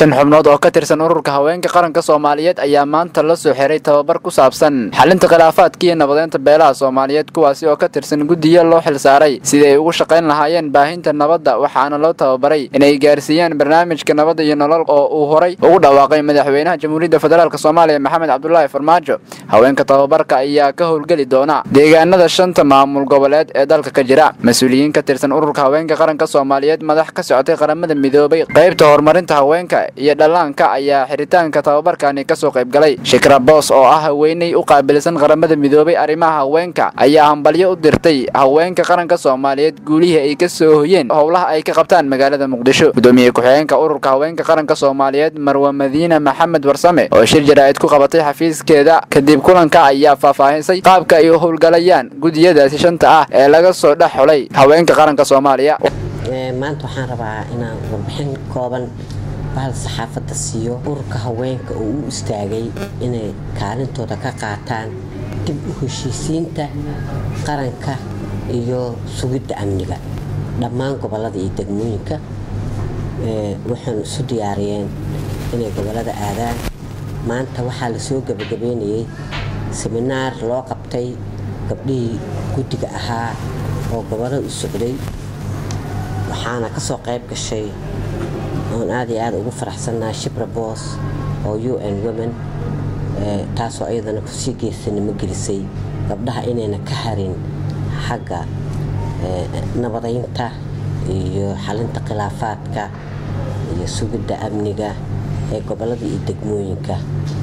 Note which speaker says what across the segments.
Speaker 1: shan xubnood oo ka tirsan ururka haweenka qaranka soomaaliyeed ayaa maanta la soo xiray tababar ku saabsan xalinta khilaafaadka iyo nabadeynta beelaha soomaaliyeed kuwaasi oo ka tirsan guddiyo loo xilsaaray sidii ay ugu shaqayn lahaayeen baahinta nabadda waxaana loo tababaray inay gaarsiiyaan barnaamijka nabadda iyo nolol oo uu horay ugu dhawaaqay madaxweynaha jamhuuriyadda federaalk soomaaliya maxamed cabdulaahi farmaajo haweenka tababarka ayaa ka howlgeli doona deegaanada shanta maamul goboleed ee dalka ka jira mas-uuliyiin ka tirsan ururka haweenka qaranka soomaaliyeed madax ka socotay qaramada midoobay qaybta horumarinta haweenka iyo dhallaanka ayaa xiritaanka tababarkani kasoo qaybgalay shikra boos oo ah haweeney u qaabilsan qaramada midoobay arrimaha haweenka ayaa hambalyo u dirtay haweenka qaranka soomaaliyeed guulihii ay ka soo hoyeen howlaha ay ka qabtaan magaalada muqdisho gudoomiye ku-xigeenka ururka haweenka qaranka soomaaliyeed marwa madiina maxamed warsame oo shir jaraa'id ku qabatay xafiiskeeda kadib kulanka ayaa faahfaahisay qaabka ay u howlgalayaan gudiyadaasi shanta ah ee laga soo dhex xulay haweenka qaranka soomaaliya
Speaker 2: maanta waxaan rabaa inaan warbixin kooban bahal saxaafadda siiyo ururka haweenka oo u istaagay inay kaalintooda ka qaataan dib u heshiisiinta qaranka iyo sugidda amniga dhammaan gobollada iyo degmooyinka waxaynu isu diyaariyeen inay gobollada aadaan maanta waxaa lasoo gebagabeynayay seminaar loo qabtay gabdhihii guddiga ahaa oo gobollada u socday waxaana ka soo qayb gashay oon aad iyo aad ugu faraxsannahay shibra boos oo u n women taasoo ayadana kusii geesanimo gelisay gabdhaha inayna ka harin xagga nabadaynta iyo xalinta khilaafaadka iyo sugidda amniga ee gobollada iyo degmooyinka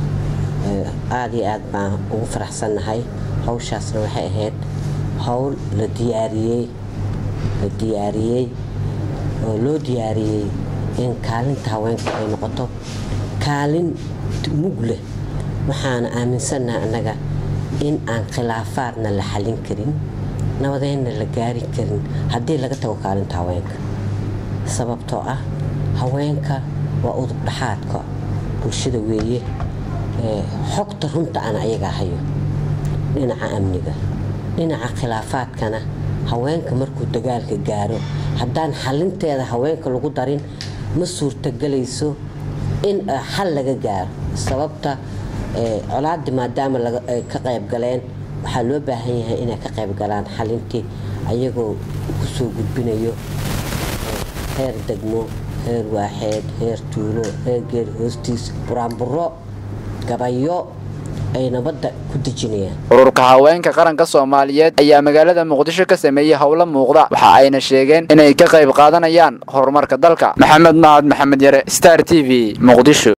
Speaker 2: aad iyo aad baan ugu faraxsannahay hawshaasna waxay ahayd howl la diyaariyey la diyaariyey oo loo diyaariyey in kaalinta haweenka ay noqoto kaalin mug leh waxaana aaminsannaha annaga in aan khilaafaadna la xalin karin nabadeynna la gaari karin haddii laga tago kaalinta haweenka sababtoo ah haweenka waa udub dhaxaadka bulshada weeye xogta runta ana ayagaa hayo dhinaca amniga dhinaca khilaafaadkana haweenka markuu dagaalka gaaro haddaan xalinteeda haweenka lagu darin ma suurtagelayso in xal laga gaaro sababta colaadii maadaama ay ka qayb galeen waxaa loo baahan yahay inay ka qayb galaan xalintii ayagoo kusoo gudbinayo heer degmo heer waaxeed heer tuulo heer geeri hoostiis buraanburo gabayo ay nabadda ku dejinayaan
Speaker 1: ururka haweenka qaranka soomaaliyeed ayaa magaalada muqdisho ka sameeyey howlo muuqda waxa ayna sheegeen inay ka qayb qaadanayaan horumarka dalka maxamed mahad maxamed yare star t v muqdisho